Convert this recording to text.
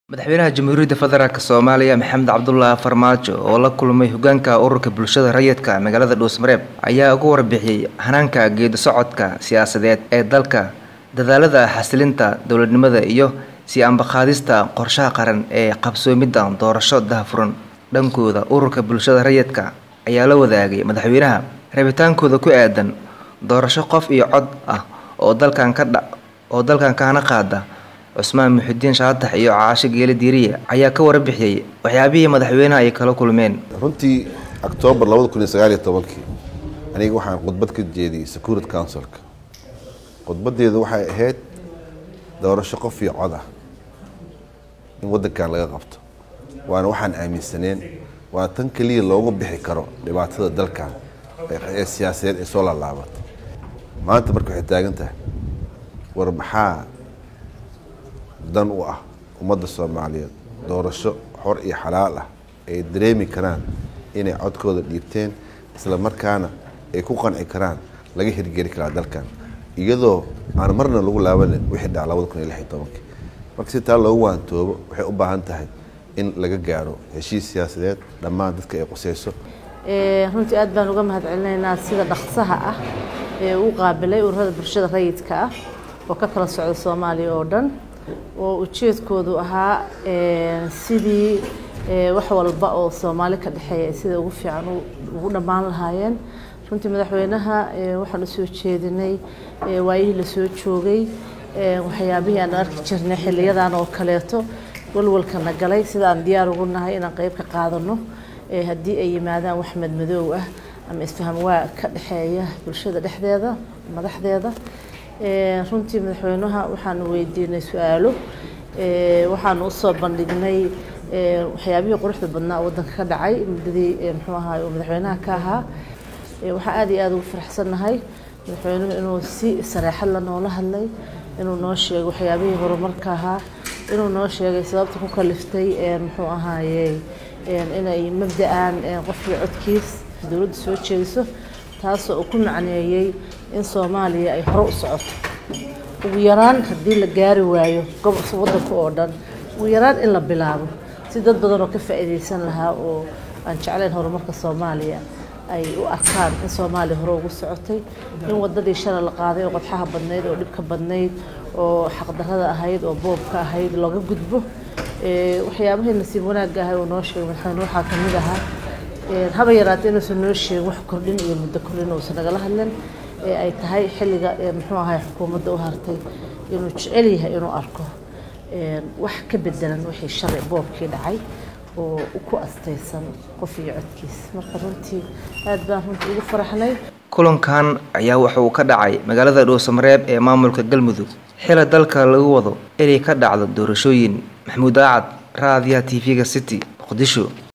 madaxweynaha jamhuuriyadda federaalk soomaaliya maxamed cabdulaahi farmaajo oo la kulmay hogaanka ururka bulshada rayidka magaalada dhuusmareeb ayaa uga warbixiyey hanaanka geedi socodka siyaasadeed ee dalka dadaalada xasilinta dowladnimada iyo sii ambaqaadista qorshaha qaran ee qabsoomidda doorasho dahafuran dhankooda ururka bulshada rayidka ayaa la wadaagay madaxweynaha rabitaankooda ku aadan doorasho qof iyo cod ah oo dalkan ka dha oo dalkan kahana qaada cusmaan muxidiin shaatax iyo caasho geele diiriye ayaa ka warbixiyey waxyaabihii madaxweynaha ay kala kulmeen runtii octoobar labada kun iyo sagaal iyo tobankii aniga waxaan khudbad ka jeediyey security councilka khudbadeedu waxay ahayd doorasho qof iyo cod ah in waddankan laga qabto waana waxaan aaminsaneen waana tan keliya loogu bixi karo dhibaatada dalkan ee siyaasadeed ee soo laalaabatay maanta marka waxay taagan tahay war maxaa dan u ah ummadda soomaaliyeed doorasho xor iyo xalaal ah ay dareemi karaan inay codkooda dhiibteen isla markaana ay ku qanci karaan laga hirgeli karaa dalkan iyadoo aan marna lagu laabanin wixii dhaca labada kun iyo lix iyo tobankii marka si taa loogu waantoobo waxay u baahan tahay in laga gaaro heshiis siyaasadeed dhammaan dadka ay quseyso runtii aad baan uga mahad celinaynaa sida dhaqsaha ah ee u qaabilay ururada bulshada rayidka ah oo ka kala socda soomaaliya oo dhan oo ujeedkoodu ahaa sidii wax walba oo soomaali ka dhexeeya sida ugu fiican ugu dhammaan lahaayeen runtii madaxweynaha waxaan usoo jeedinay waayihii lasoo joogay waxyaabihii aan arki jirnay xiliyadan oo kaleeto walwalkana galay sida aan diyaar ugu nahay inaan qeyb ka qaadano haddii ay yimaadaan wax madmadoow ah ama isfaham waa ka dhexeeya bulshada dhexdeeda madaxdeeda runtii madaxweynaha waxaanu weydiinay su-aalo waxaanu usoo bandhignay waxyaabihii quruxda badnaa waddanka ka dhacay muddadii muxuu ahaay uu madaxweynaha ka ahaa waxaan aad iyo aada ugu faraxsannahay madaxweynuhu inuu si sareexad la noola hadlay inuu noo sheegay waxyaabihii horumarka ahaa inuu noo sheegay sababta ku kaliftay muxuu ahaaye inay mabda-aan qofkii codkiis dowladda soo jeediso taasoo uu ku macneeyey in soomaaliya ay hore u socoto ugu yaraan haddii la gaari waayo gobolka waddanka oo dhan ugu yaraan in la bilaabo si dad badan oo ka faa'iidaysan lahaa oo aan jeclayn horumarka soomaaliya ay u arkaan in soomaaliya hore ugu socotay in wadadii shalay la qaaday oo qodxaha badnayd oo dhibka badnayd oo xaqdarrada ahayd oo boobka ahayd looga gudbo waxyaabahii nasiib wanaagga ahay uu noo sheegay madaxweyne waxaa ka mid ahaa haba yaraatee inuusan noo sheegin wax kordhin iyo muddo kordhin uusan nagala hadlin ee ay tahay xilliga muxuu ahay xukuumadda u hartay inuu jecel yahay inuu arko wax ka bedelan wixii shalay boobkii dhacay oo ku astaysan qof iyo codkiis marka runtii aad baan runtii ugu faraxnay kulankan ayaa waxa uu ka dhacay magaalada dhuusamareeb ee maamulka galmudug xila dalka lagu wado inay ka dhacdo doorashooyin maxamuud aacad raadiyaha t v-ga city muqdisho